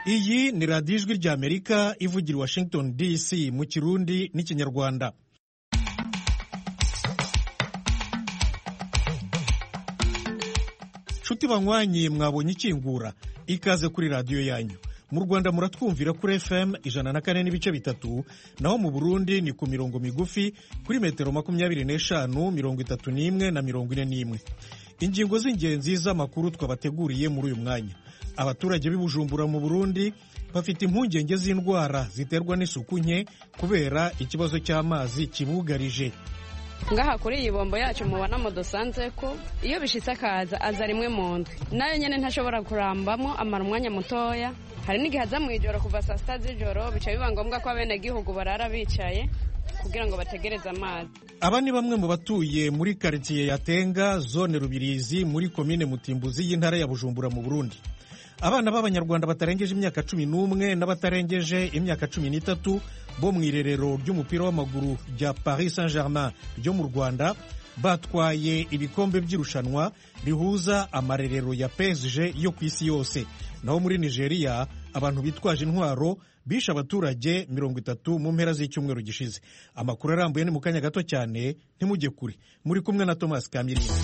iyi ni radiyo ijwi ry'amerika ivugira i washington dc mu kirundi n'ikinyarwanda nshuti banywanyi mwabonye ikingura ikaze kuri radiyo yanyu mu rwanda muratwumvira kuri fm ijana na kane n'ibice bitatu naho mu burundi ni ku mirongo migufi kuri metero makumyabiri n'eshanu mirongo itatu n'imwe na mirongo ine n'imwe ingingo z'ingenzi z'amakuru twabateguriye muri uyu mwanya abaturage b'i bujumbura mu burundi bafite impungenge z'indwara ziterwa n'isuku nke kubera ikibazo cy'amazi kibugarije ngaha kuri iyi bombo yacu mubona mudusanze ko iyo bishitse akaza aza rimwe mu ndwi nayo nyine ntashobora kurambamo amara umwanya mutoya hari n'igihe aza mu ijoro kuva saa sita z'ijoro bica biba ngombwa ko abenegihugu barara bicaye kugira ngo bategereze amazi aba ni bamwe mu batuye muri karitsiye ya tenga zone rubirizi muri komine mutimbuzi y'intara ya bujumbura mu burundi abana b'abanyarwanda batarengeje imyaka cumi n'umwe n'abatarengeje imyaka cumi n'itatu bo mu irerero ry'umupira w'amaguru rya paris saint germain ryo mu rwanda batwaye ibikombe by'irushanwa rihuza amarerero ya PSG yo ku isi yose naho muri nigeria abantu bitwaje intwaro bishe abaturage mirongo itatu mu mpera z'icyumweru gishize amakuru arambuye ni mu kanya gato cyane ntimujye kure muri kumwe na thomas kamirinda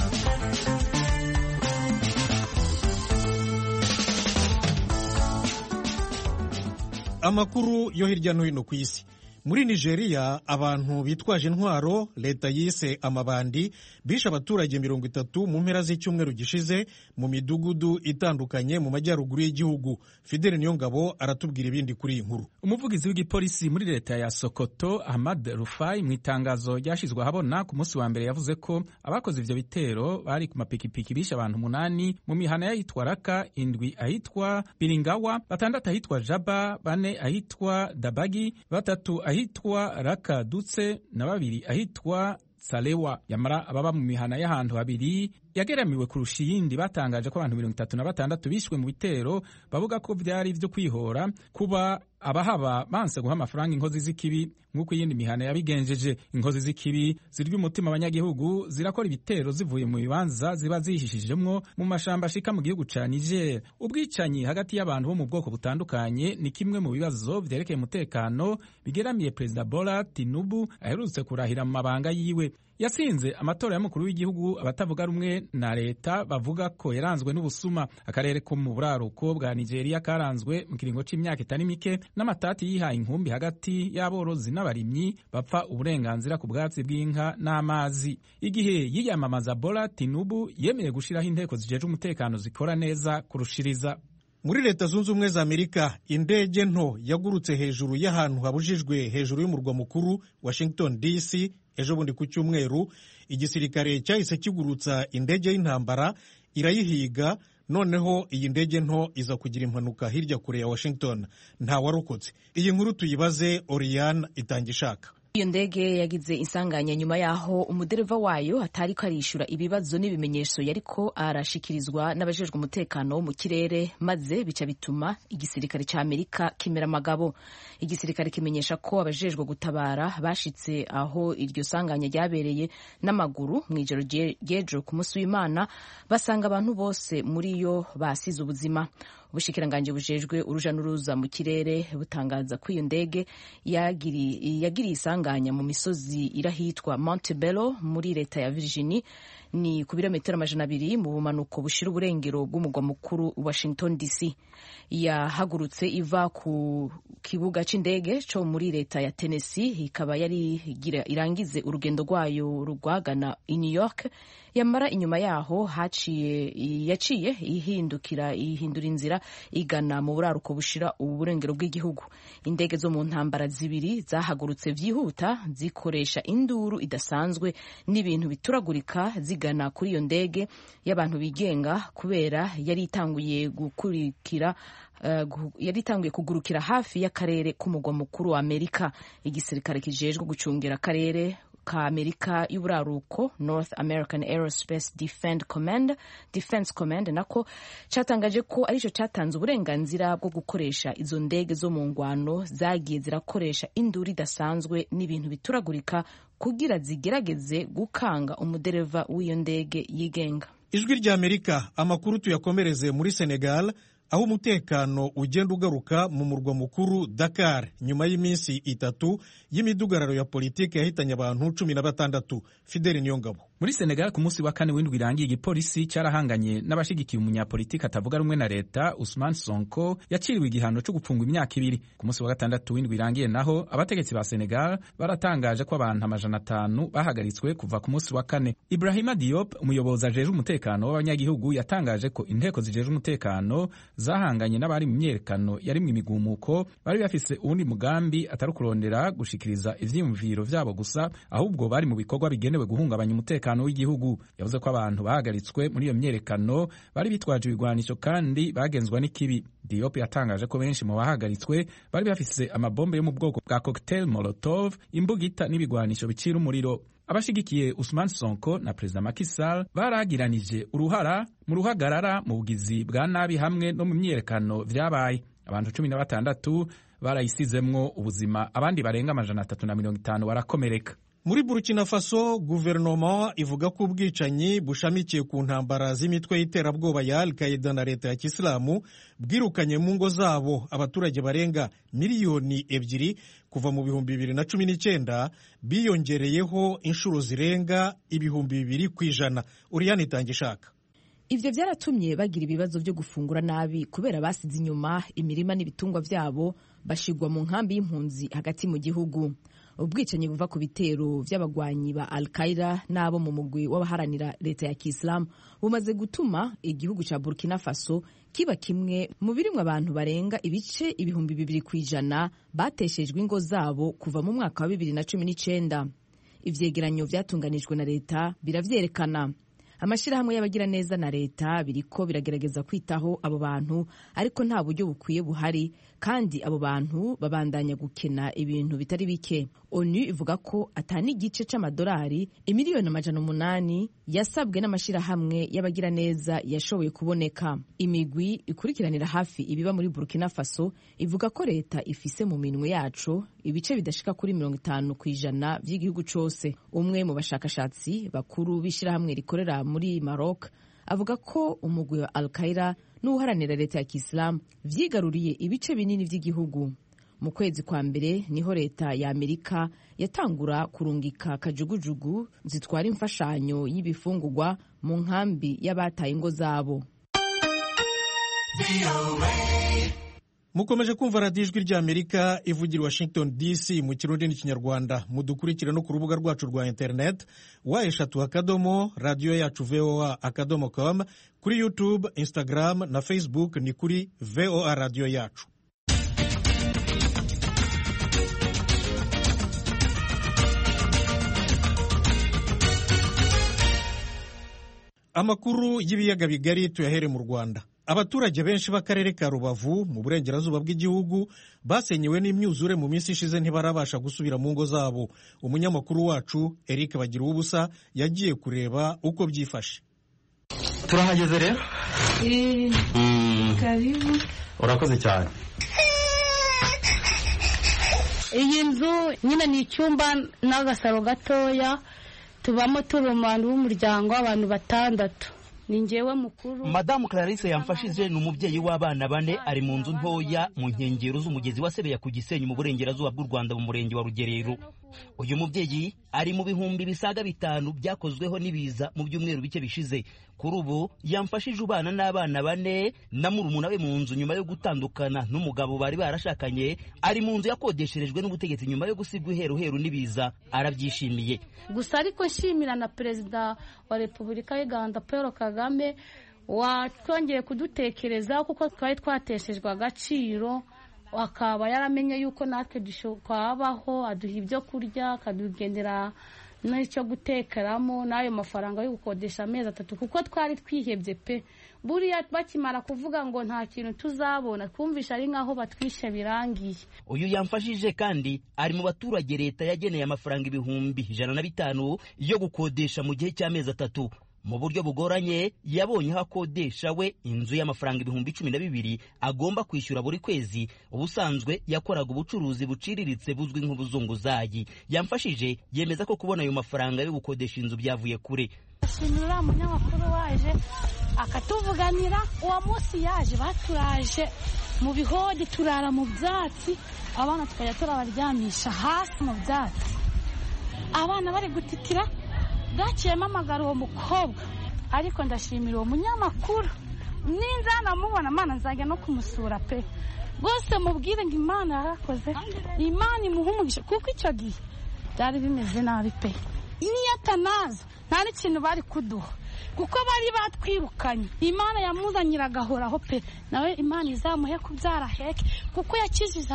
amakuru yo hirya no hino ku isi muri nigeria abantu bitwaje intwaro leta yise amabandi bishe abaturage mirongo itatu mu mpera z'icyumweru gishize mu midugudu itandukanye mu majyaruguru y'igihugu fideli niyongabo aratubwira ibindi kuri iyi nkuru umuvugizi w'igipolisi muri leta ya sokoto ahmad rufai mu itangazo ryashyizwe ahabona ku munsi wa mbere yavuze ko abakoze ivyo bitero bari ku mapikipiki bishe abantu umunani mu mihana y'ahitwa raka indwi ahitwa biringawa batandatu ahitwa jaba bane ahitwa dabagi batatu ahitwa raka dutse na babiri ahitwa salewa yamara ababa mu mihana y'ahantu habiri yageramiwe kurusha iyindi batangaje ko abantu mirongo itatu na batandatu bishwe mu bitero bavuga ko byari ibyo kwihora kuba abahaba banse guha amafaranga inkozi z'ikibi nk'uko iyindi mihana yabigenjeje inkozi z'ikibi zirya umutima abanyagihugu zirakora ibitero zivuye mu bibanza ziba zihishijemwo mu mashamba ashika mu gihugu ca niger ubwicanyi hagati y'abantu bo mu bwoko butandukanye ni kimwe mu bibazo vyerekeye umutekano bigeramiye perezida bola tinubu aherutse kurahira mu mabanga yiwe yasinze amatora y'umukuru w'igihugu abatavuga rumwe na leta bavuga ko yaranzwe n'ubusuma akarere ko mu buraruko bwa nigeria karanzwe mu kiringo c'imyaka itari mike n'amatati yihaye inkumbi hagati y'aborozi n'abarimyi bapfa uburenganzira ku bwatsi bw'inka n'amazi igihe yiyamamaza bola tinubu yemeye gushiraho inteko zijeje umutekano zikora neza kurushiriza muri leta zunze ubumwe za amerika indege nto yagurutse hejuru y'ahantu habujijwe hejuru y'umurwa mukuru washington dc ejo bundi ku cyumweru igisirikare cyahise kigurutsa indege y'intambara irayihiga noneho iyi ndege nto iza kugira impanuka hirya kure ya washington ntawarokotse iyi nkuru tuyibaze oriane itanga ishaka iyo ndege yagize insanganya nyuma y'aho umudereva wayo atari ko arishyura ibibazo n'ibimenyetso yariko arashikirizwa n'abajejwe umutekano wo mu kirere maze bica bituma igisirikare cya amerika kimera amagabo igisirikare kimenyesha ko abajejwe gutabara bashitse aho iryo sanganya ryabereye n'amaguru mu ijoro ry'ejo ku munsi w'imana basanga abantu bose muri yo basize ubuzima ubushikiranganji bujejwe uruja n'uruza mu kirere butangaza ko iyo ndege yagiriye isanganya mu misozi irahitwa Montebello muri leta ya Virginia ni ku birometero amajana abiri mu bumanuko bushira uburengero bw'umugwa mukuru Washington DC yahagurutse iva ku kibuga c'indege co muri leta ya Tennessee ikaba yari irangize urugendo rwayo rwagana i New York yamara inyuma yaho haciye yaciye ihindukira ihindura inzira igana mu buraruko bushira uburengero bw'igihugu indege zo mu ntambara zibiri zahagurutse vyihuta zikoresha induru idasanzwe n'ibintu bituragurika zigana kuri iyo ndege y'abantu bigenga kubera yari itanguye gukurikira Uh, yari itanguye kugurukira hafi y'akarere k'umugwa mukuru wa amerika igisirikare kijejwe gucungira akarere ka amerika y'uburaruko north american aerospace defense command defense command nako cyatangaje ko aricyo cyatanze uburenganzira bwo gukoresha izo ndege zo mu ngwano zagiye zirakoresha induru idasanzwe n'ibintu bituragurika kugira zigerageze gukanga umudereva w'iyo ndege yigenga ijwi ry'amerika amakuru tuyakomereze muri senegal aho umutekano ugenda ugaruka mu murwa mukuru Dakar nyuma y'iminsi itatu y'imidugararo ya politiki yahitanye abantu cumi na batandatu Fideli Niyongabo muri Senegal ku munsi wa kane w'indwi irangiye igipolisi cyarahanganye n'abashigikiye umunyapolitiki atavuga rumwe na leta Usman Sonko yaciriwe igihano cyo gupfungwa imyaka ibiri ku munsi wa gatandatu w'indwi irangiye naho abategetsi ba Senegal baratangaje ko abantu amajana atanu bahagaritswe kuva ku munsi wa kane Ibrahima Diop umuyobozi ajejwe umutekano w'abanyagihugu yatangaje ko inteko zijejwe umutekano zahanganye n'abari mu myerekano yari mu imigumuko bari bafise uwundi mugambi atari kurondera gushikiriza ivyiyumviro vyabo gusa ahubwo bari mu bikorwa bigenewe guhungabanya umutekano w'igihugu yavuze ko abantu bahagaritswe muri iyo myerekano bari bitwaje ibigwanisho kandi bagenzwa n'ikibi Diop yatangaje ko benshi mu bahagaritswe bari bafise amabombe yo mu bwoko bwa cocktail molotov imbugita n'ibigwanisho bicira umuriro abashigikiye Usman Sonko na Perezida Macky Sall baragiranije uruhara mu ruhagarara mu bugizi bwa nabi hamwe no mu myerekano vyabaye abantu cumi na batandatu barayisizemwo ubuzima abandi barenga amajana atatu na mirongo itanu barakomereka muri burkina faso guverinoma ivuga ko ubwicanyi bushamikiye ku ntambara z'imitwe y'iterabwoba ya al qaida na leta ya kisilamu bwirukanye mu ngo zabo abaturage barenga miliyoni ebyiri kuva mu bihumbi bibiri na cumi n'icyenda biyongereyeho inshuro zirenga ibihumbi bibiri ku ijana uriyani itanga ishaka ivyo vyaratumye bagira ibibazo vyo gufungura nabi kubera basize inyuma imirima n'ibitungwa vyabo bashigwa mu nkambi y'impunzi hagati mu gihugu ubwicanyi buva ku bitero vy'abagwanyi ba al qaida n'abo mu mugwi w'abaharanira leta ya kisilamu bumaze gutuma igihugu ca burkina faso kiba kimwe mu birimwo abantu barenga ibice ibihumbi bibiri ku ijana bateshejwe ingo zabo kuva mu mwaka wa bibiri na cumi n'icenda ivyegeranyo vyatunganijwe na leta biravyerekana amashyirahamwe y'abagiraneza na leta biriko biragerageza kwitaho abo bantu ariko nta buryo bukwiye buhari kandi abo bantu babandanya gukena ibintu bitari bike onu ivuga ko atani igice c'amadolari imiliyoni amajana umunani yasabwe n'amashyirahamwe y'abagiraneza yashoboye kuboneka imigwi ikurikiranira hafi ibiba muri burkina faso ivuga ko leta ifise mu minwe yacu ibice bidashika kuri mirongo itanu ku ijana vy'igihugu cose umwe mu bashakashatsi bakuru b'ishyirahamwe rikorera muri Maroc avuga ko umugwi wa Al-Qaeda n'uharanira leta ya Kisilamu vyigaruriye ibice binini vy'igihugu mu kwezi kwa mbere niho leta ya Amerika yatangura kurungika kajugujugu zitwara imfashanyo y'ibifungurwa mu nkambi y'abataye ingo zabo mukomeje kumva radiyo ijwi ry'amerika ivugira washington dc mu kirundi n'ikinyarwanda mudukurikire no ku rubuga rwacu rwa internet wa eshatu akadomo radiyo yacu voa akadomo com kuri youtube instagram na facebook ni kuri voa radiyo yacu amakuru y'ibiyaga bigari tuyahere mu rwanda abaturage benshi b'akarere ka rubavu mu burengerazuba bw'igihugu basenyewe n'imyuzure mu minsi ishize ntibarabasha gusubira mu ngo zabo umunyamakuru wacu eric bagira ubusa yagiye kureba uko byifashe turahageze rero karibu urakoze cyane iyi nzu nyine ni icyumba n'agasaro gatoya tubamo turi umuntu w'umuryango w'abantu batandatu ni ngewe mukuru madamu clarisse yamfashije ni umubyeyi w'abana bane ari mu nzu ntoya mu nkengero z'umugezi wa sebeya ku gisenyi mu burengerazuba bw'u rwanda mu murenge wa rugerero uyu mubyeyi ari mu bihumbi bisaga bitanu byakozweho n'ibiza mu byumweru bike bishize kuri ubu yamfashije ubana n'abana bane na murumuna we mu nzu nyuma yo gutandukana n'umugabo bari barashakanye ari mu nzu yakodesherejwe n'ubutegetsi nyuma yo gusigwa iheruheru n'ibiza arabyishimiye gusa ariko nshimira na perezida wa repubulika y'u rwanda paul kagame watwongeye kudutekerezaho kuko twari twateshejwe agaciro akaba yaramenye yuko natwe twabaho aduha ibyo kurya akadugendera n'icyo gutekeramo n'ayo mafaranga yo gukodesha amezi atatu kuko twari twihebye pe buriya bakimara kuvuga ngo nta kintu tuzabona twumvisha ari nk'aho batwishe birangiye uyu yamfashije kandi ari mu baturage leta yageneye amafaranga ibihumbi ijana na bitanu yo gukodesha mu gihe cy'amezi atatu mu buryo bugoranye yabonye aho akodesha we inzu y'amafaranga ibihumbi cumi na bibiri agomba kwishyura buri kwezi ubusanzwe yakoraga ubucuruzi buciriritse buzwi nk'ubuzunguzayi yamfashije yemeza ko kubona ayo mafaranga yo gukodesha inzu byavuye kure ashimira uriya munyamakuru waje akatuvuganira uwo munsi yaje baturaje mu bihodi turara mu byatsi abana tukajya turabaryamisha hasi mu byatsi abana bari gutitira bwakiyemo amagara uwo mukobwa ariko ndashimira uwo munyamakuru ninza namubona amana nzajya no kumusura pe rwose mubwire ngo imana yarakoze imana imuha umugisha kuko icyo gihe byari bimeze nabi pe niyo atanaza nta n'ikintu bari kuduha kuko bari batwirukanye imana yamuzanira agahoraho pe nawe imana izamuhe kubyara heke kuko yakijije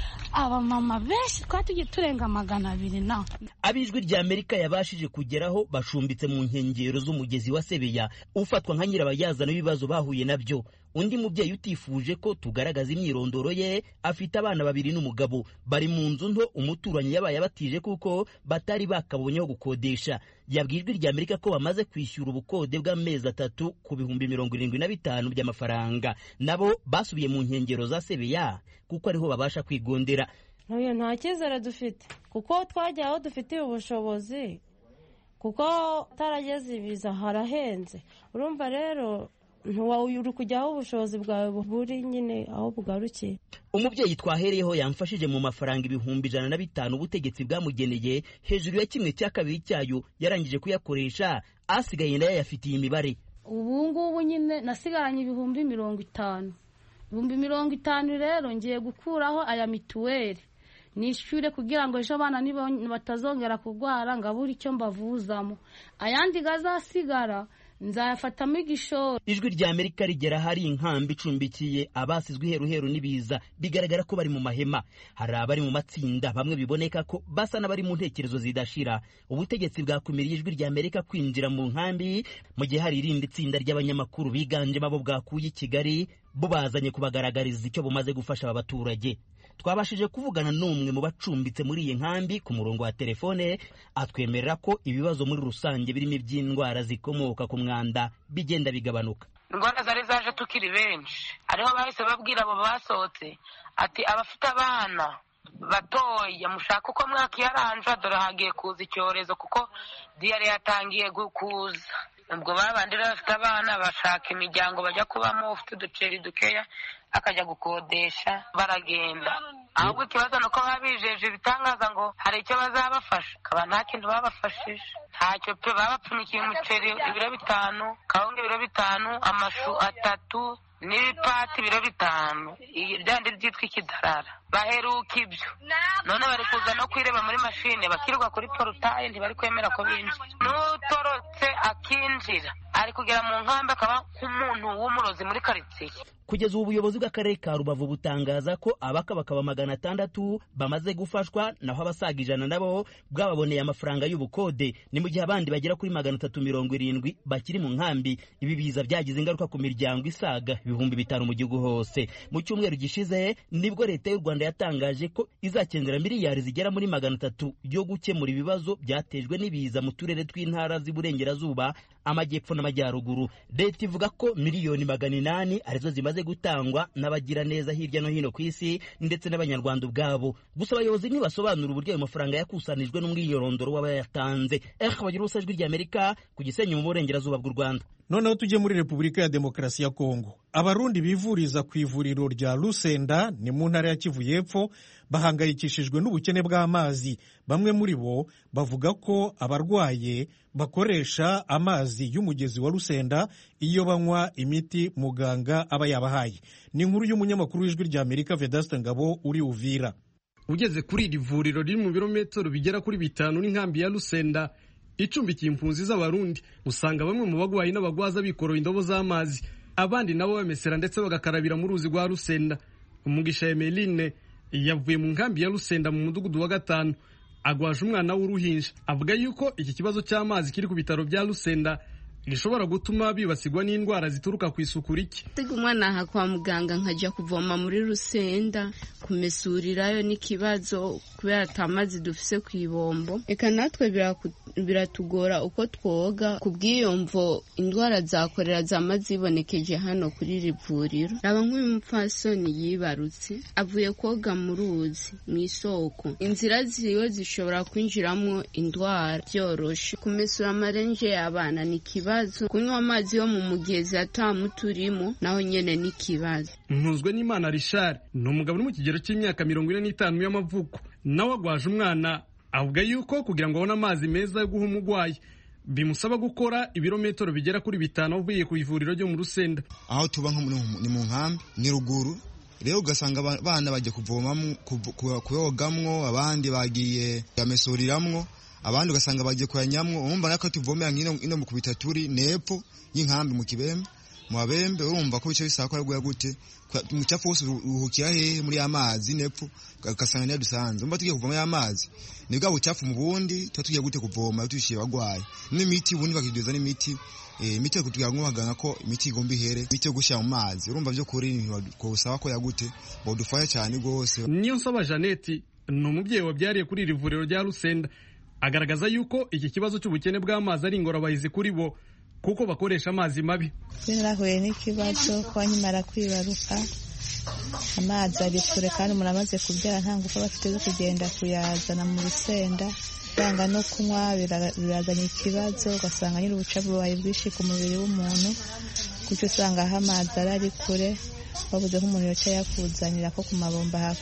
abamama benshi twari tugiye turenga magana abiri nawe ab'ijwi rya amerika yabashije kugeraho bashumbitse mu nkengero z'umugezi wa sebeya ufatwa nka nyirabayazana w'ibibazo bahuye nabyo undi mubyeyi utifuje ko tugaragaza imyirondoro ye afite abana babiri n'umugabo bari mu nzu nto umuturanyi yabaye abatije kuko batari bakabonyeho gukodesha yabwiye ijwi rya amerika ko bamaze kwishyura ubukode bw'amezi atatu ku bihumbi mirongo irindwi na bitanu by'amafaranga nabo basubiye mu nkengero za sebeya kuko ariho babasha kwigondera ntuye nta cyizere dufite kuko twajya aho dufitiye ubushobozi kuko utarageze ibiza harahenze urumva rero uri kujya aho ubushobozi bwawe buri nyine aho bugarukiye umubyeyi twahereyeho yamfashije mu mafaranga ibihumbi ijana na bitanu ubutegetsi bwamugeneye hejuru ya kimwe cya kabiri cyayo yarangije kuyakoresha asigaye nayo yayafitiye imibare ubu ngubu nyine nasigaranye ibihumbi mirongo itanu ibihumbi mirongo itanu rero ngiye gukuraho aya mituweli nishyure kugira ngo ejo abana batazongera kurwara ngo abure icyo mbavuzamo ayandi gazasigara nzayafatamo igishoro ijwi rya amerika rigera ahari inkambi icumbikiye abasizwe iheruheru n'ibiza bigaragara ko bari mu mahema hari abari mu matsinda bamwe biboneka ko basa n'abari mu ntekerezo zidashira ubutegetsi bwakumiriye ijwi rya amerika kwinjira mu nkambi mu gihe hari irindi tsinda ry'abanyamakuru biganjemo abo bwakuye i kigali bo bazanye kubagaragariza icyo bumaze gufasha aba baturage twabashije kuvugana n'umwe mu bacumbitse muri iyi nkambi ku murongo wa telefone atwemerera ko ibibazo muri rusange birimo iby'indwara zikomoka ku mwanda bigenda bigabanuka indwara zari zaje tukiri benshi ariho bahise babwira abo basohotse ati abafite abana batoya mushaka uko mwakiyaranja dore hagiye kuza icyorezo kuko diyare yatangiye kuza ubwo babandi rero bafite abana bashaka imiryango bajya kubamo ufite uduceri dukeya akajya gukodesha baragenda ahubwo ikibazo ni uko baba bijeje ibitangaza ngo hari icyo bazabafasha akaba nta kintu babafashije ntacyo pe babapfunyikiye umuceri ibiro bitanu kawunga ibiro bitanu amashu atatu n'ibipati ibiro bitanu ryandi ryitwa ikidarara baheruka ibyo none bari kuza no kwireba muri mashine bakirirwa kuri porutaye ntibari kwemera ko binjira n'utorotse akinjira ari kugera mu nkambi akaba nk'umuntu w'umurozi muri karitsiye kugeza ubu ubuyobozi bw'akarere ka rubavu butangaza ko abakabakaba magana atandatu bamaze gufashwa naho abasaga ijana nabo bwababoneye amafaranga y'ubukode ni mu gihe abandi bagera kuri magana atatu mirongo irindwi bakiri mu nkambi ibi biza byagize ingaruka ku miryango isaga ibihumbi bitanu mu gihugu hose mu cyumweru gishize nibwo leta y'u rwanda yatangaje ko izakenera miliyari zigera muri magana atatu yo gukemura ibibazo byatejwe n'ibiza mu turere tw'intara z'iburengerazuba amajyepfo n'amajyaruguru leta ivuga ko miliyoni magana inani arizo zimaze gutangwa n'abagiraneza hirya no hino ku isi ndetse n'abanyarwanda ubwabo gusa abayobozi ntibasobanura uburyo ayo mafaranga yakusanijwe n'umwirondoro w'abayatanze eh bagira ubusa ijwi ry'amerika ku gisenyi mu burengerazuba bw'u rwanda noneho tujye muri repubulika ya demokarasi ya kongo abarundi bivuriza ku ivuriro rya rusenda ni mu ntara ya kivu y'epfo bahangayikishijwe n'ubukene bw'amazi bamwe muri bo bavuga ko abarwaye bakoresha amazi y'umugezi wa rusenda iyo banywa imiti muganga aba yabahaye ni inkuru y'umunyamakuru w'ijwi rya amerika vedaste ngabo uri uvira ugeze kuri iri vuriro riri mu birometero bigera kuri bitanu n'inkambi ya rusenda icumbikiye impunzi z'abarundi usanga bamwe mu bagwayi n'abagwaza bikoroye indobo z'amazi abandi nabo bamesera ndetse bagakarabira mu ruzi rwa rusenda umugisha emeline yavuye mu nkambi ya rusenda mu mudugudu wa gatanu agwaje umwana w'uruhinja avuga yuko iki kibazo cy'amazi kiri ku bitaro bya rusenda gishobora gutuma bibasirwa n'indwara zituruka ku isuku rike tega umwana aha kwa muganga nkajya kuvoma muri rusenda kumesurirayo n'ikibazo kubera atamazi dufise ku ibombo reka natwe biratugora uko twoga ku bw'iyo mvo indwara za korera zama zibonekeje hano kuri iri vuriro raba nk'uyu mupfasoni yibarutse avuye koga mu ruzi mu isoko inzira ziwe zishobora kwinjiramo indwara byoroshe kumesura amarenje y'abana ni ikibazo kunywa amazi yo mu mugezi atamuturimo naho nyene ni ikibazo ntuzwe n'imana rishari ni umugabo uri mu kigero cy'imyaka mirongo ine n'itanu y'amavuko nawe agwaje umwana avuga yuko kugira ngo abone amazi meza yo guha umurwayi bimusaba gukora ibirometero bigera kuri bitanu avuye ku ivuriro ryo mu rusenda aho tuba nko ni mu nkambi ni ruguru rero ugasanga abana bagiye kuvomamo kuyogamwo abandi bagiye yamesuriramwo abandi ugasanga bagiye kuyanyamwo urumva nako tuvomera ino mu kubita turi nepfo y'inkambi mu kibembe mu babembe urumva ko bice bisaba ko ari gute umucafu wose uruhukira hehe muri ya mazi nepfo ugasanga niyo dusanze umva tugiye kuvoma ya mazi ni bwa bucafu mu bundi tuba tugiye gute kuvoma tubishyira abagwayi n'imiti ubundi bakiduza n'imiti imiti yo kutugira ngo baganga ko imiti igomba ihere imiti yo gushyira mu mazi urumva byo kuri kusaba ko yagute badufasha cyane rwose niyo nsaba jeannette ni umubyeyi wabyariye kuri iri vuriro rya rusenda agaragaza yuko iki kibazo cy'ubukene bw'amazi ari ingorabahizi kuri bo kuko bakoresha amazi mabi narahuye n'ikibazo ko nkimara kwibaruka amazi ari kure kandi umuntu amaze kubyara nta ngufu aba afite zo kugenda kuyazana mu rusenda yanga no kunywa birazanye ikibazo ugasanga nyiri ubucafu bubaye bwinshi ku mubiri w'umuntu kuko usanga aho amazi ari ari kure babuze nk'umuntu yoca yakuzanira ko ku mabomba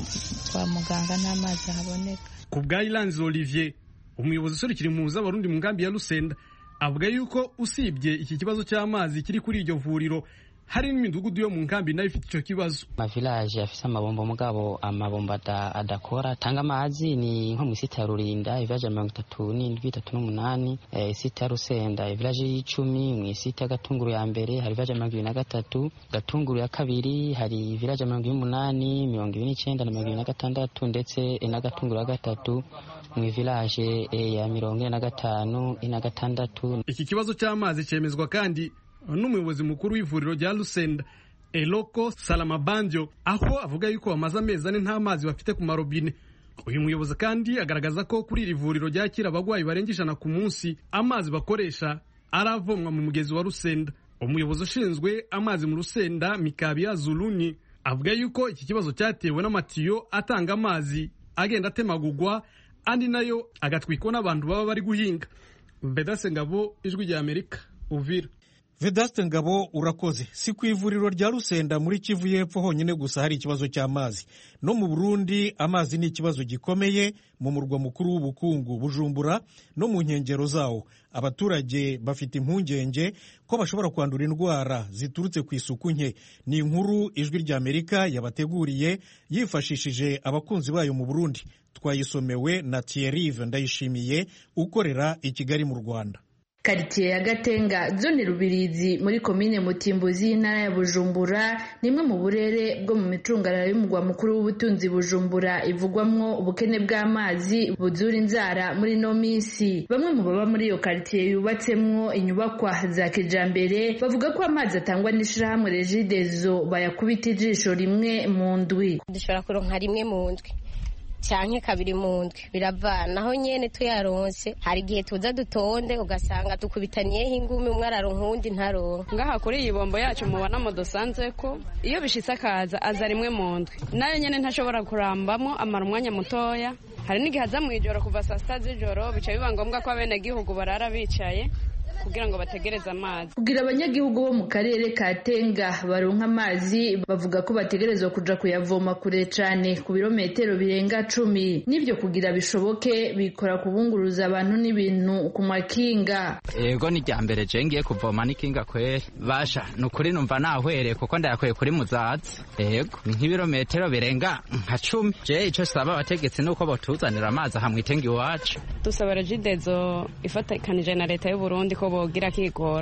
kwa muganga nta mazi ahaboneka ku bwa iranzi olivier umuyobozi userukira impunzi z'abarundi mu nkambi ya rusenda avuga yuko usibye iki kibazo cy'amazi kiri kuri iryo vuriro hari n'imidugudu yo mu nkambi nayo ifite icyo kibazo amavilaje afise amabombo mugabo amabombo adakora tanga amazi ni nko mu isita ya rurinda ivilaje ya mirongo itatu n'indwi itatu n'umunani isita ya rusenda ivilaje y'icumi mu isita ya gatunguru ya mbere hari ivilaje ya mirongo ibiri na gatatu gatunguru ya kabiri hari ivilaje ya mirongo ibiri n'umunani mirongo ibiri n'icenda na mirongo ibiri na gatandatu ndetse na gatunguru ya gatatu mu ivilaje ya mirongo ine na gatanu ine na gatandatu iki kibazo cy'amazi cyemezwa kandi n'umuyobozi mukuru w'ivuriro rya Lusenda Eloko Salamabanjo aho avuga yuko bamaze amezi ane nta mazi bafite ku marobine uyu muyobozi kandi agaragaza ko kuri iri vuriro ryakira abagwayi barenga ijana ku munsi amazi bakoresha aravomwa mu mugezi wa Rusenda umuyobozi ushinzwe amazi mu Rusenda Mikabia Zuluni avuga yuko iki kibazo cyatewe n'amatiyo atanga amazi agenda atemagugwa andi nayo agatwikwa n'abantu baba bari guhinga Vedase Ngabo ijwi rya Amerika Uvira vedaste ngabo urakoze si ku ivuriro rya rusenda muri kivu y'epfo honyine gusa hari ikibazo cy'amazi no mu burundi amazi ni ikibazo gikomeye mu murwa mukuru w'ubukungu bujumbura no mu nkengero zawo abaturage bafite impungenge ko bashobora kwandura indwara ziturutse ku isuku nke ni inkuru ijwi ry'amerika yabateguriye yifashishije abakunzi bayo mu burundi twayisomewe na thierrive ndayishimiye ukorera i kigali mu rwanda karitsiye ya gatenga zone rubirizi muri komine mutimbuzi y'intara ya bujumbura ni imwe mu burere bwo mu micungararo y'umurwa mukuru w'ubutunzi bujumbura ivugwamwo ubukene bw'amazi buzura inzara muri ino minsi bamwe mu baba muri iyo karitsiye yubatsemwo inyubakwa za kijambere bavuga ko amazi atangwa n'ishirahamwe regidezo bayakubita ijisho rimwe mu ndwi dushobora kuronka rimwe mu ndwi canke kabiri mu ndwi biravana aho nyene tuyaronse hari igihe tuza dutonde ugasanga dukubitaniyeho ingumi umwe araronka uwundi ntaronka ngaha kuri iyi bombo yacu mubonamo dusanze ko iyo bishitse akaza aza rimwe mu ndwi nayo nyene ntashobora kurambamo amara umwanya mutoya hari n'igihe aza mu ijoro kuva saa sita z'ijoro bica biba ngombwa ko abenegihugu barara bicaye kugira ngo bategereze amazi kugira abanyagihugu bo mu karere ka tenga baronka amazi bavuga ko bategerezwa kuja kuyavoma kure cane ku birometero birenga cumi n'ivyo kugira bishoboke bikora kubunguruza abantu n'ibintu ku makinga ego ni rya mbere je ngiye kuvoma n'ikinga kweri basha ni ukuri numva nahwereye kuko ndayakuye kuri muzazi ego ni nk'ibirometero birenga nka cumi je ico saba abategetsi nuko botuzanira amazi aha mwitenga iwacu dusaba regidezo ifatikanije na leta y'uburundi ko bogira kigoro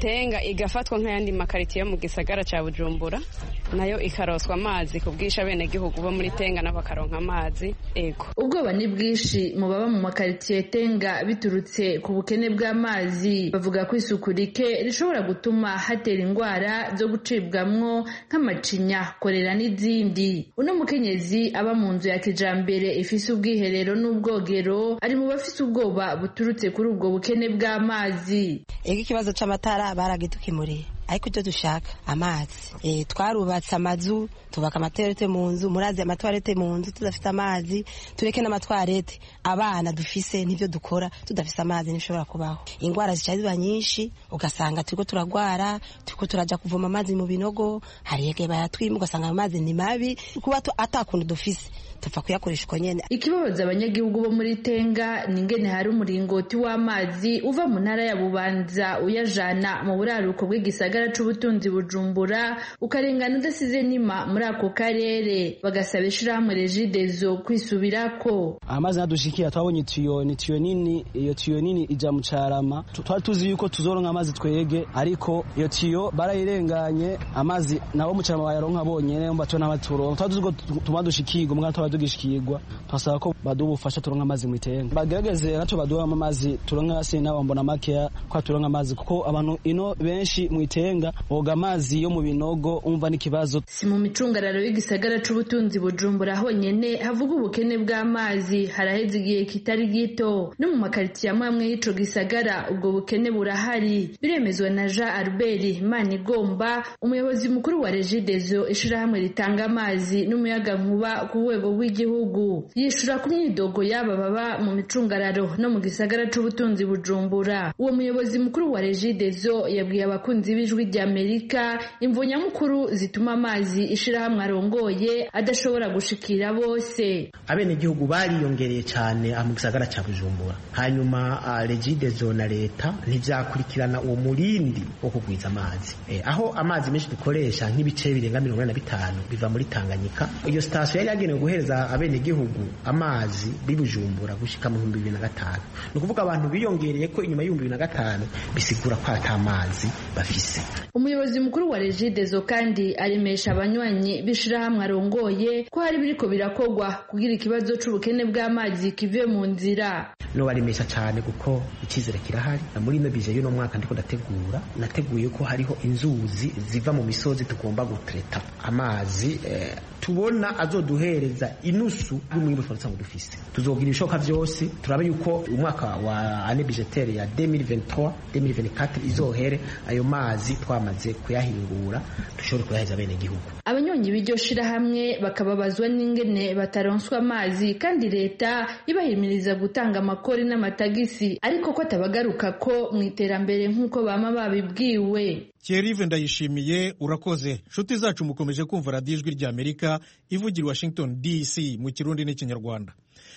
tenga igafatwa nk'ayandi makaritiye yo mu gisagara cya bujumbura nayo ikaroswa amazi ku bwisha abenegihugu bo muri tenga nabo bakaronka amazi ego ubwoba ni bwinshi mu baba mu makaritiye tenga biturutse ku bukene bw'amazi bavuga ko isuku rike rishobora gutuma hatera indwara zo gucibwamwo nk'amacinya korera n'izindi uno mukenyezi aba mu nzu ya kijambere ifise ubwiherero n'ubwogero ari mu bafise ubwoba buturutse kuri ubwo bukene bw'amazi ego ikibazo c'amatara baragidukimuriye ariko icyo dushaka amazi e, twarubatse amazu tubaka amaterete mu nzu murazi amatwarete mu nzu tudafite amazi tureke n'amatwarete abana dufise n'ibyo dukora tudafise amazi ntibishobora kubaho indwara zica ziba nyinshi ugasanga turiko turagwara turiko turaja kuvoma amazi mu binogo hari yege bayatwima ugasanga ayo mazi ni mabi kuba atakuntu dufise tupfa kuyakoresha uko nyene ikibabaza abanyagihugu bo muri tenga ni ingene hari umuringoti w'amazi uva mu ntara ya bubanza uyajana mu buraruko bw'igisagara c'ubutunzi bujumbura ukarengana udasize nima muri ako karere bagasaba ishirahamwe regidezo kwisubirako amazi nadushikiye twabonye itiyo ni tiyo nini iyo tiyo nini ija mu carama twari tuzi yuko tuzoronka amazi twege ariko iyo tiyo barayirenganye amazi nabo mu carama bayaronka bonyene mba tubona abaturonka twari tuzi ko tuma dushikirwa mwana twaba tugishikirwa twasaba ko baduha ubufasha turonka amazi mu itenga bagerageze naco baduha amazi turonka hasi nabo mbona makeya ko turonka amazi kuko abantu ino benshi mu itenga boga amazi yo mu binogo umva n'ikibazo si mu micungararo y'igisagara c'ubutunzi bujumbura honyene havuga ubukene bw'amazi haraheze igihe kitari gito no mu makaritiye amwe amwe y'ico gisagara ubwo bukene burahari biremezwa na jean albert manigomba umuyobozi mukuru wa regidezo ishirahamwe ritanga amazi n'umuyagankuba ku rwego rw'igihugu yishura ku myidogo y'aba baba mu micungararo no mu gisagara c'ubutunzi bujumbura uwo muyobozi mukuru wa regidezo yabwiye abakunzi b'ijwi ry'amerika imvo nyamukuru zituma amazi ishirahamwe arongoye adashobora gushikira bose abenegihugu bariyongereye cyane mu gisagara cya bujumbura hanyuma regidezo na leta ntibyakurikirana uwo murindi wo kugwiza amazi aho amazi menshi dukoresha nk'ibice birenga mirongo ine na bitanu biva muri tanganyika iyo sitasiyo yari yagenewe guhereza abenegihugu amazi bibujumbura gushika mu bihumbi bibiri na gatanu ni ukuvuga abantu biyongereye ko inyuma y'ibihumbi bibiri na gatanu bisigura ko ata mazi bafise umuyobozi mukuru wa regidezo kandi aremesha abanywanyi b'ishirahamwe arongoye ko hari biriko birakogwa kugira ikibazo c'ubukene bw'amazi kive mu nzira nobaremesha cyane kuko icyizere kirahari muri ino bije y'uno mwaka ndiko ndategura nateguye ko hariho inzuzi ziva mu misozi tugomba gutreta amazi eh, tubona azoduhereza inusu y'umwimbu twari dusanzwe dufise tuzogira ibishoboka byose turabe yuko umwaka wa ane bijetere ya 2023 2024 izohere ayo mazi twamaze kuyahingura dushobore kuyahereza bene gihugu abanyonyi b'iryo shirahamwe bakababazwa n'ingene bataronswa amazi kandi leta ibahimiriza gutanga amakori n'amatagisi ariko ko atabagaruka ko mu iterambere nk'uko bama babibwiwe Thierry ndayishimiye urakoze nshuti zacu mukomeje kumva radiyo ijwi ry'amerika ivugira washington dc mu kirundi n'ikinyarwanda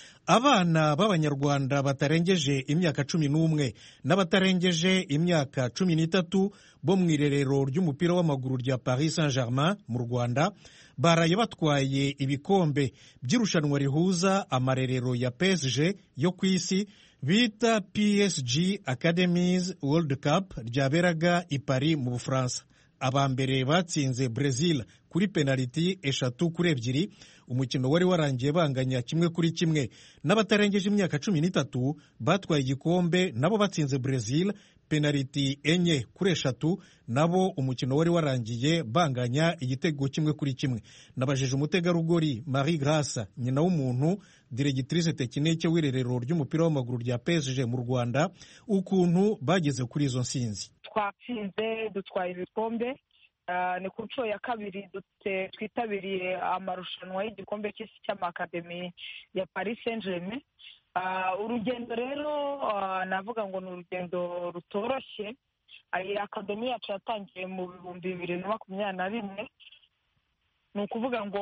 abana b'abanyarwanda batarengeje imyaka cumi n'umwe n'abatarengeje imyaka cumi n'itatu bo mu irerero ry'umupira w'amaguru rya paris saint germain mu rwanda baraye batwaye ibikombe by'irushanwa rihuza amarerero ya psg yo ku isi bita PSG Academies World Cup ryaberaga i Paris mu Bufaransa. Aba mbere batsinze Brazil kuri penaliti eshatu kuri ebyiri umukino wari warangiye banganya kimwe kuri kimwe n'abatarengeje imyaka cumi n'itatu batwaye igikombe nabo batsinze Brazil penaliti enye kuri eshatu nabo umukino wari warangiye banganya igitego kimwe kuri kimwe nabajije umutegarugori Marie Grace nyina w'umuntu diregitrise tekinike w'irerero ry'umupira w'amaguru rya PSG mu Rwanda ukuntu bageze kuri izo nsinzi twatsinze dutwaye ibikombe ni ku nshuro ya kabiri twitabiriye amarushanwa y'igikombe cy'isi cy'amakademi ya paris saint germain urugendo rero navuga ngo ni urugendo rutoroshye iyi akademi yacu yatangiye mu bihumbi bibiri na makumyabiri na rimwe ni ukuvuga ngo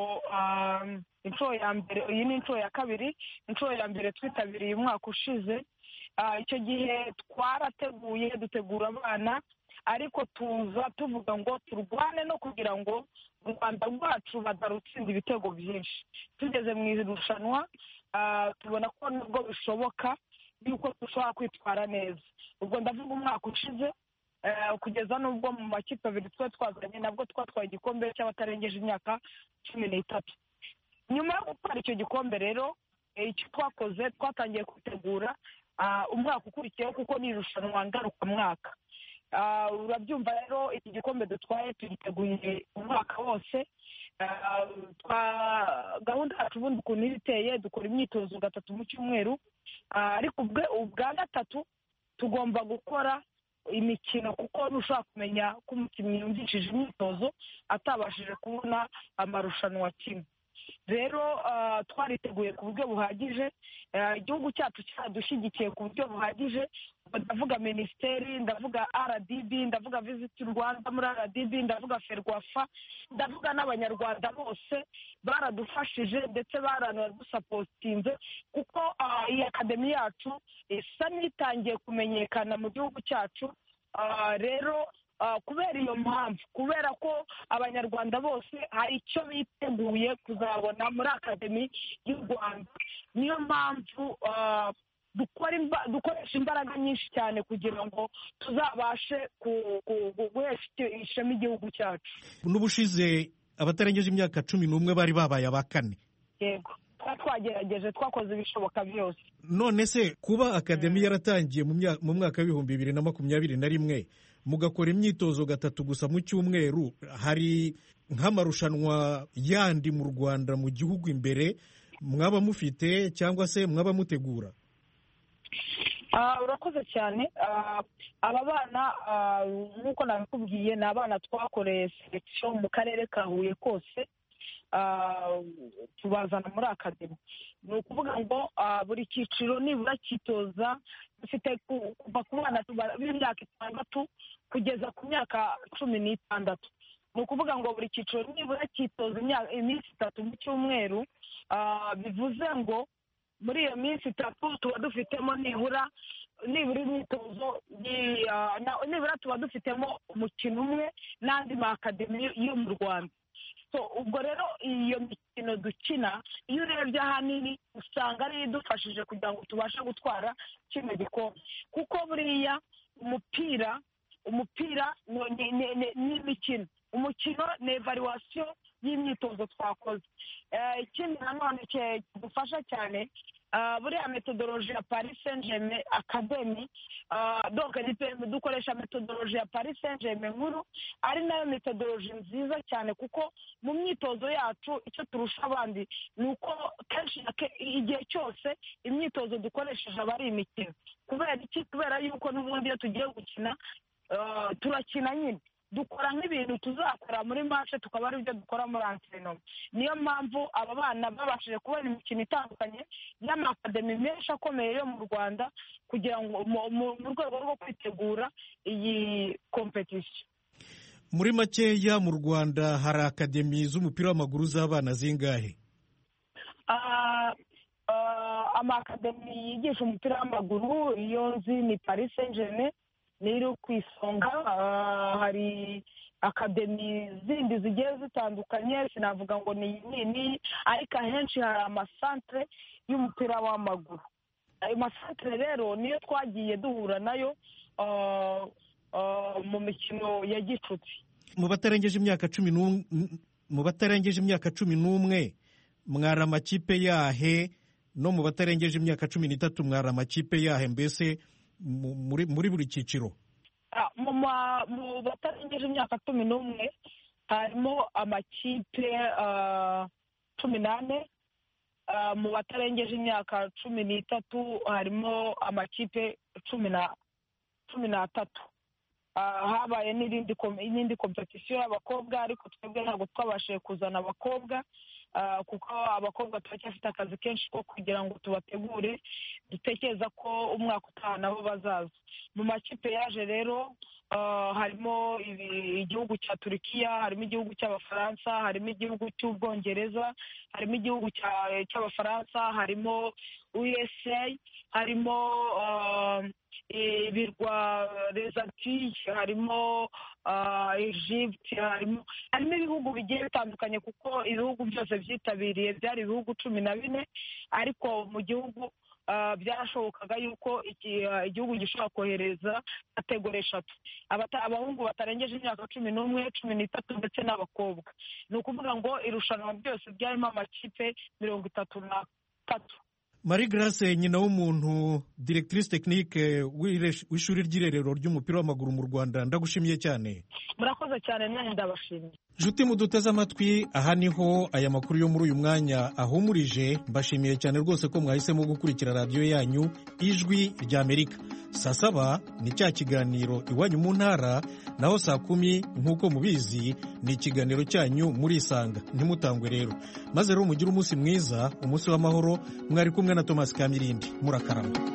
inshuro ya mbere iyi ni inshuro ya kabiri inshuro ya mbere twitabiriye umwaka ushize icyo gihe twarateguye dutegura abana ariko tuza tuvuga ngo turwane no kugira ngo u rwanda rwacu badarutsinda ibitego byinshi tugeze mu irushanwa tubona ko nubwo bishoboka yuko dushobora kwitwara neza ubwo ndavuga umwaka ushize kugeza n'ubwo mu makipe abiri twe twazanye nabwo twatwaye igikombe cy'abatarengeje imyaka cumi n'itatu nyuma yo gutwara icyo gikombe rero icyo twakoze twatangiye kwitegura umwaka ukurikiyeho kuko ni irushanwa ngarukamwaka urabyumva rero iki gikombe dutwaye tugiteguye umwaka wose gahunda yacu ubundi ukuntu iba iteye dukora imyitozo gatatu mu cyumweru ariko ubwa gatatu tugomba gukora imikino kuko ntushobora kumenya ko umukinnyi yumvishije imyitozo atabashije kubona amarushanwa kimwe rero twariteguye ku buryo buhagije igihugu cyacu cyadushyigikiye ku buryo buhagije ndavuga minisiteri ndavuga rdb ndavuga visiti rwanda muri rdb ndavuga ferwafa ndavuga n'abanyarwanda bose baradufashije ndetse baranadusapotinze kuko iyi akademi yacu isa n'itangiye kumenyekana mu gihugu cyacu rero kubera iyo mpamvu kubera ko abanyarwanda bose hari icyo biteguye kuzabona muri akademi y'u rwanda niyo mpamvu dukoresha imbaraga nyinshi cyane kugira ngo tuzabashe guhesha ishema igihugu cyacu n'ubushize abatarengeje imyaka cumi n'umwe bari babaye aba kane yego tuba twagerageje twakoze ibishoboka byose none se kuba akademi yaratangiye mu mwaka w'ibihumbi bibiri na makumyabiri na rimwe mugakora imyitozo gatatu gusa mu cyumweru hari nk'amarushanwa yandi mu rwanda mu gihugu imbere mwaba mufite cyangwa se mwaba mutegura urakoze cyane aba bana nk'uko nabikubwiye ni abana twakoreye selekisiyo mu karere ka huye kose tubazana muri akademi ni ukuvuga ngo buri cyiciro nibura cyitoza dufite kuva ku bana b'imyaka itandatu kugeza ku myaka cumi n'itandatu ni ukuvuga ngo buri cyiciro nibura cyitoza iminsi itatu mu cyumweru bivuze ngo muri iyo minsi itatu tuba dufitemo nibura nibura imyitozo nibura tuba dufitemo umukino umwe n'andi makademi yo mu rwanda ubwo rero iyo mikino dukina iyo urebye ahanini usanga ariyo idufashije kugira ngo tubashe gutwara kino gikombe kuko buriya umupira umupira ni imikino umukino ni evaluwasiyo y'imyitozo twakoze ikindi nanone kidufasha cyane buriya metodoloji ya paris saint germain akademi dukoresha metodoloji ya paris saint germain nkuru ari nayo metodoloji nziza cyane kuko mu myitozo yacu icyo turusha abandi ni uko kenshi igihe cyose imyitozo dukoresheje aba ari imikino kubera iki kubera yuko n'ubundi iyo tugiye gukina turakina nyine dukora nk'ibintu tuzakora muri mashe tukaba ari byo dukora muri anterinoma niyo mpamvu aba bana babashije kubona imikino itandukanye y'amakademi menshi akomeye yo mu rwanda kugira ngo mu rwego rwo kwitegura iyi kompetisiyo muri makeya mu rwanda hari akademi z'umupira w'amaguru z'abana zingahe amakademi yigisha umupira w'amaguru iyo nzi ni paris saint germain rero ku isonga hari akademi zindi zigiye zitandukanye sinavuga ngo ni nini ariko ahenshi hari amasantere y'umupira w'amaguru ayo masantere rero niyo twagiye duhura nayo mu mikino ya gicuti mu batarengeje imyaka cumi mu batarengeje imyaka cumi n'umwe mwari amakipe yahe no mu batarengeje imyaka cumi n'itatu mwari amakipe yahe mbese muri buri cyiciro mu batarengeje imyaka cumi n'umwe harimo amakipe cumi n'ane mu batarengeje imyaka cumi n'itatu harimo amakipe cumi n'atatu habaye n'indi kompetisiyo y'abakobwa ariko twebwe ntabwo twabashije kuzana abakobwa kuko abakobwa turacyafite akazi kenshi ko kugira ngo tubategure dutekereza ko umwaka utaha nabo bazaza mu makipe yaje rero harimo igihugu cya turukiya harimo igihugu cy'abafaransa harimo igihugu cy'ubwongereza harimo igihugu cy'abafaransa harimo usa harimo ibirwa rezati harimo egypte harimo harimo ibihugu bigiye bitandukanye kuko ibihugu byose byitabiriye byari ibihugu cumi na bine ariko mu gihugu byarashobokaga yuko igihugu gishobora kohereza kategori eshatu abahungu batarengeje imyaka cumi n'umwe cumi n'itatu ndetse n'abakobwa ni ukuvuga ngo irushanwa ryose ryarimo amakipe mirongo itatu n'atatu marie grace nyina w'umuntu directrice technique w'ishuri ry'irerero ry'umupira w'amaguru mu rwanda ndagushimiye cyane murakoze cyane nanjye ndabashimiye nshuti muduteze amatwi aha niho aya makuru yo muri uyu mwanya ahumurije mbashimiye cyane rwose ko mwahisemo gukurikira radiyo yanyu ijwi ry'amerika saa saba ni cya kiganiro iwanyu mu ntara naho saa kumi nk'uko mubizi ni ikiganiro cyanyu murisanga ntimutangwe rero maze rero mugire umunsi mwiza umunsi w'amahoro mwari kumwe na tomasi kamirindi murakarama